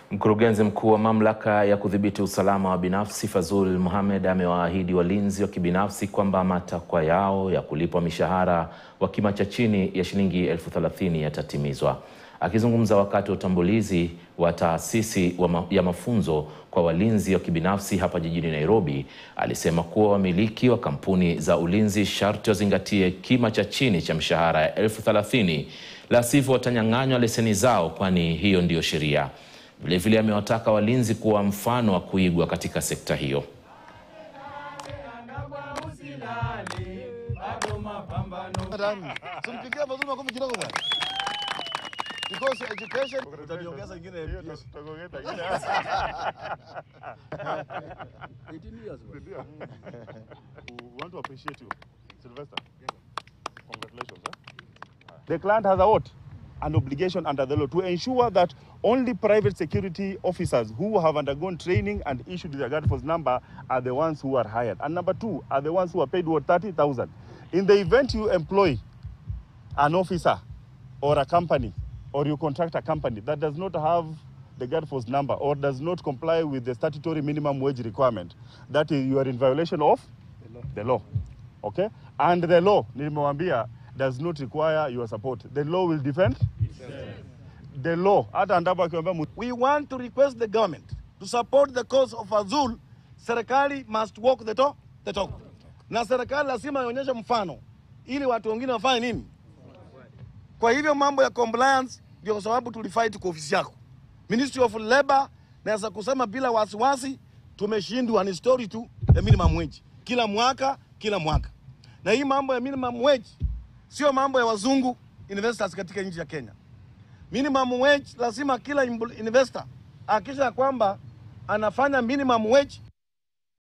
Mkurugenzi mkuu wa mamlaka ya kudhibiti usalama wa binafsi Fazul Mohamed amewaahidi walinzi wa kibinafsi kwamba matakwa yao ya kulipwa mishahara wa kima cha chini ya shilingi elfu thelathini yatatimizwa. Akizungumza wakati wa utambulizi wa taasisi wa ma ya mafunzo kwa walinzi wa kibinafsi hapa jijini Nairobi, alisema kuwa wamiliki wa kampuni za ulinzi sharti wazingatie kima cha chini cha mshahara ya elfu thelathini la sivyo watanyang'anywa leseni zao, kwani hiyo ndiyo sheria. Vilevile amewataka walinzi kuwa mfano wa kuigwa katika sekta hiyo. We want to appreciate you, Sylvester. Congratulations. eh? The client has a what? An obligation under the law to ensure that only private security officers who have undergone training and issued their guard force number are the ones who are hired. And number two, are the ones who are paid what 30,000. In the event you employ an officer or a company or you contract a company that does not have the guard force number or does not comply with the statutory minimum wage requirement, that is, you are in violation of the law. Okay? And the law, nimewambia, does not require your support. The law will defend the law. Hata Andapo akiambia mu- We want to request the government to support the cause of Azul. Serikali must walk the talk, the talk. Na serikali lazima ionyeshe mfano ili watu wengine wafanye nini. Kwa hivyo mambo ya compliance ndio kwa sababu tulifight kwa ofisi yako Ministry of Labor. Naweza kusema bila wasiwasi, tumeshindwa. Ni story tu ya minimum wage kila mwaka kila mwaka, na hii mambo ya minimum wage sio mambo ya wazungu investors katika nchi ya Kenya. Minimum wage lazima kila imbu- investor akisha kwamba anafanya minimum wage